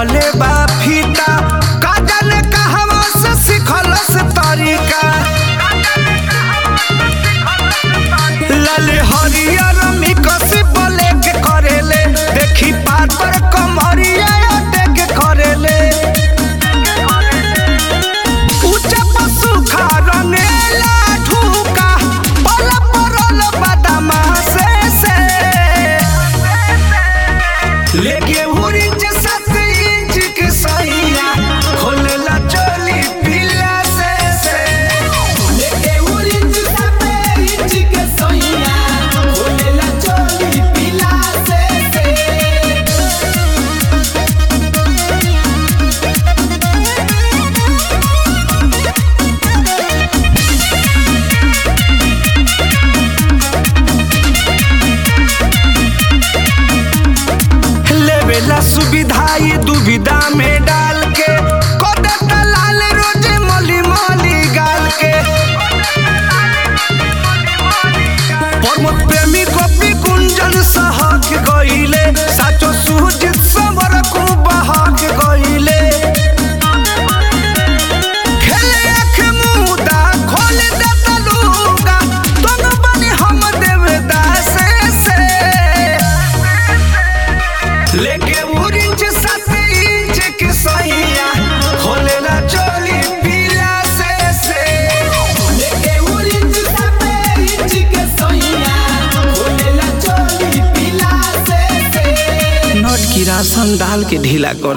रखले बा फीता का जाने कहवा से सिखलस तरीका लाले हरियर मिकसी बोले के करेले देखी पातर कमरिया देख करेले ऊंचा पशु खा रंगेला ढूका पल परल बदमा से से लेके उरिंच सात इंच के सैया खोलेला चोली पीला से से लेके उरिंच साते इंच के सोइया खोलेला चोली पीला से से लेवेला सुविधा ये दुविधा में डाल के कोदे दलाल रोज मली मली गाल के प्रमोद प्रेमी गोपी कुंजन सहक गईले साचो सुजित समर को बहक गईले खेले आँख मुदा खोल दे तलुगा दोनों बनी हम देवदास से लेके उरिंच सात इंच के सैया खोलेला चोली पीला से से लेके उरिंच साते इंच के सोइया खोलेला चोली पीला से से नट की राशन डाल के ढीला कर